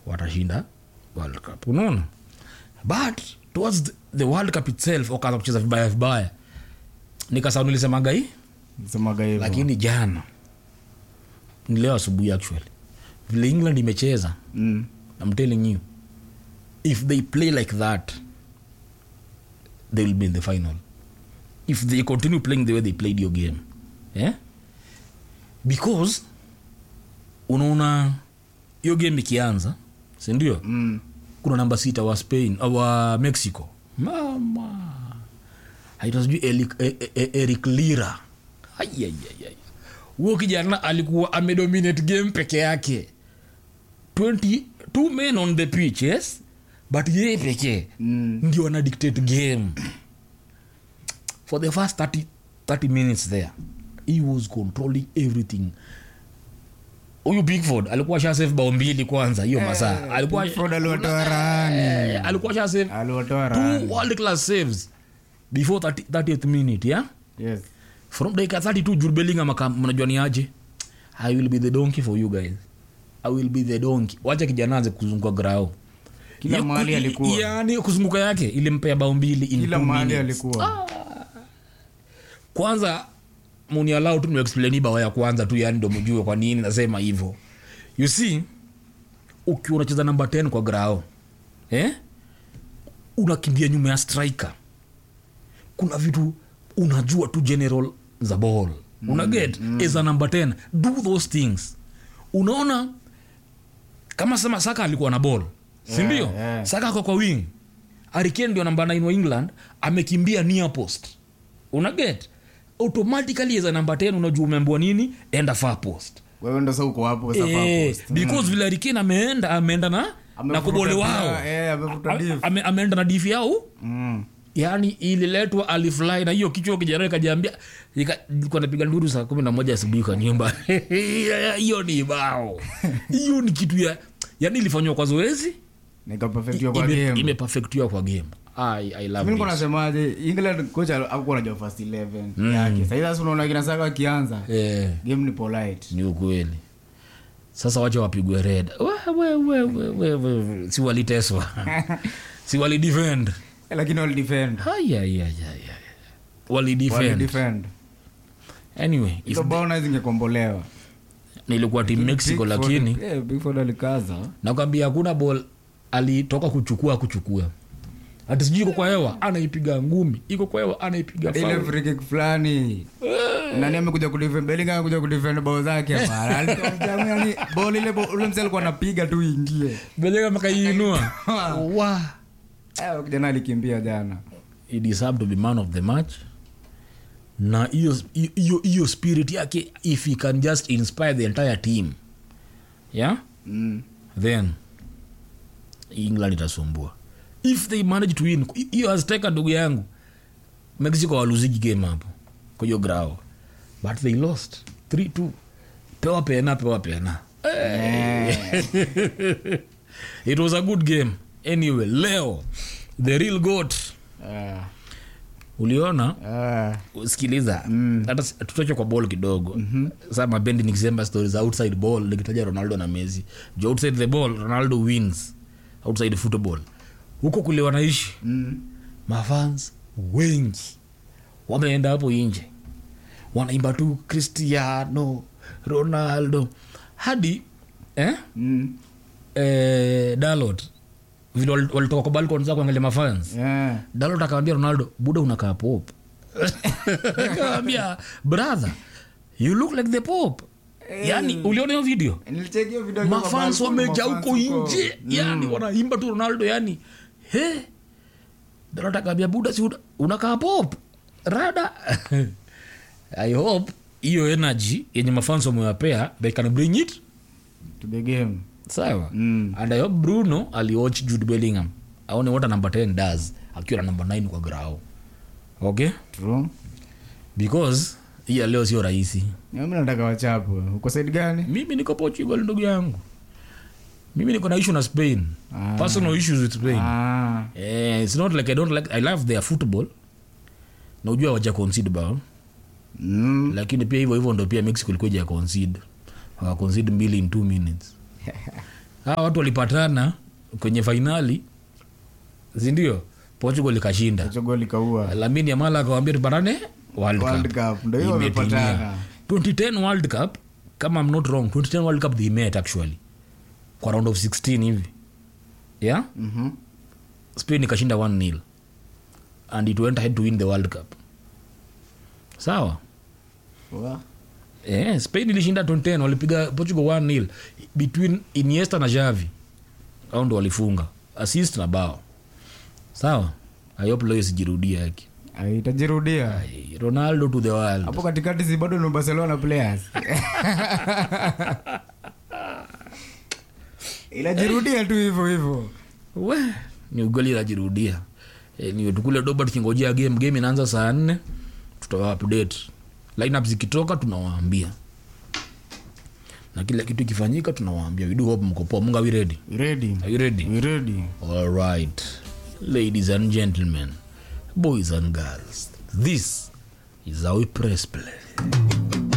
watashinda world cup unaona but towards the, the world cup itself wakaanza kucheza vibaya vibaya nikasau nilisemaga hii semaga hivyo lakini jana ni leo asubuhi actually vile england imecheza mm. i'm telling you if they play like that they will be in the final if they continue playing the way they played your game yeah? because unaona hiyo game ikianza sindio Mm. kuna namba sita wa spain uh, wa mexico mama haita sijui Eli- e- e- e- eric lira Aiaiaiai. huo kijana alikuwa amedominate game peke yake 20 two men on the pitch yes but yeye pekee Mm. ndio ana dictate game for the first 30, 30 minutes there he was controlling everything huyu bigford alikuwa sha save bao mbili kwanza hiyo masaa alikuwa Pickford aliwatoa rahani Eh, alikuwa sha save aliwatoa two rahani world class saves before 30, 30th minute yeah yes from dakika 32 Jude Bellingham aka- mnajua ni aje i will be the donkey for you guys i will be the donkey wacha kijana anze kuzunguka grao Kila Ya- mahali ku- alikuwa. yani kuzunguka yake ilimpea bao mbili in kila two mahali minutes. alikuwa kwanza munialau tu niexplaini bao ya kwanza tu yani ndo mjue kwa nini nasema hivyo you see ukiwa unacheza namba 10 kwa grao eh? unakimbia nyuma ya striker kuna vitu unajua tu general za ball mm, una get mm. as a number 10 do those things unaona kama sema saka alikuwa na ball sindio Yeah, yeah. saka ako kwa wing ariken ndio namba 9 wa england amekimbia near post una get automatically as a namba 10 unajua umeambiwa nini enda far post wewe ndo sa uko hapo sa far eh, post. because vile ariken ameenda ameenda na na Amevuruta kobole wao pia, eh, amevuruta Ame- diff. ame- ameenda na difi yao Mm. yani ililetwa alifly na hiyo kichwa kijana kajiambia napiga nduru saa kumi na moja asubuhi kwa nyumba hiyo ni bao hiyo ni kitu ya yani ilifanywa kwa zoezi nikapefektiwa kwa ime- game imepafektiwa kwa game I, I love mi niko this. nasemaje england kocha akuwa najua first 11 yake sahii sasa unaona kina saka akianza Eh, game ni polite ni ukweli sasa wacha wapigwe red We, we, we, we, we, we, we. si waliteswa si walidefend lakini wali defend wali walidefend defend anyway if hizo bao na zingekombolewa nilikuwa team mexico Pickford- lakini eh, Pickford alikaza nakwambia hakuna ball alitoka kuchukua kuchukua hati sijui iko kwa hewa anaipiga ngumi iko kwa hewa anaipiga ile foul. free kick fulani nani amekuja kudefend Bellingham amekuja kudefend bao zake hapa alitoa mjamu yani ball ile bo- ule msee alikuwa anapiga tu ingie Bellingham akaiinua wa eh kijana alikimbia jana he deserved to be man of the match na hiyo hiyo hiyo spirit yake if he can just inspire the entire team yeah mm. then england itasumbua if they manage to win hiyo azteka ndugu yangu mexico waluzigi game hapo kwa hiyo grao but they lost 3-2 pewa pena pewa pena it was a good game anyway leo the real goat Ah, uliona ah. sikiliza hata si- tutoche kwa ball kidogo mm-hmm. saa mabendi nikisema stori za outside ball nikitaja ronaldo na messi jo outside the ball ronaldo wins outside football huko kule wanaishi Mm. mafans wengi wameenda hapo nje wanaimba tu cristiano ronaldo hadi eh? Mm. Eh, dalot vile wali- walitoka kwa balkon za kuangalia mafans Yeah. dalot akawambia ronaldo buda unakaa pop akawambia brother you look like the pop yani uliona hiyo video Nilicheck hiyo video kwa mafans balcony, wamejaa mafans huko huko. nje yani wanaimba tu ronaldo yani he dalot akawambia buda si una- unakaa pop rada i hope hiyo energy yenye mafans wamewapea they can bring it To the game. sawa Mm. and I hope bruno aliwatch jude bellingham aone what a number 10 does akiwa na number 9 kwa grao okay True. because hii ya leo sio rahisi Mimi nataka wachapwe. Uko side gani? mimi niko portugal ndugu yangu mimi niko na issue na spain Ah. personal issues with spain Ah. eh, it's not like i don't like i love their football na ujua waja concede bao Mm. lakini pia hivyo hivyo ndo pia mexico ilikuwa ja concede waka concede mbili in two minutes hawa watu walipatana kwenye fainali sindio portugal ikashinda chogoli kaua lamini yamala akawambia tupatane world World cup Cup, ndio hiyo Imetimia. wamepatana. 2010 world cup kama I'm not wrong 2010 world cup they met actually kwa round of 16 hivi yeah Mhm. spain ikashinda 1 nil and it went ahead to win the world cup sawa Wa- eh, spain ilishinda 2010 walipiga portugal 1 nil between iniesta na javi au ndo walifunga assist na bao sawa ayop leo isijirudia yake Ah, itajirudia Ai, ronaldo to the world hapo katikati si bado ni barcelona players inajirudia tu hivyo hivyo we ni ugali najirudia e, niwe tukule doba tukingojea game game inaanza saa nne tutawa update lineup zikitoka tunawaambia na kila kitu ikifanyika tunawaambia we do hope mko poa munga we ready We ready are you ready We ready all right ladies and gentlemen boys and girls this is how we press play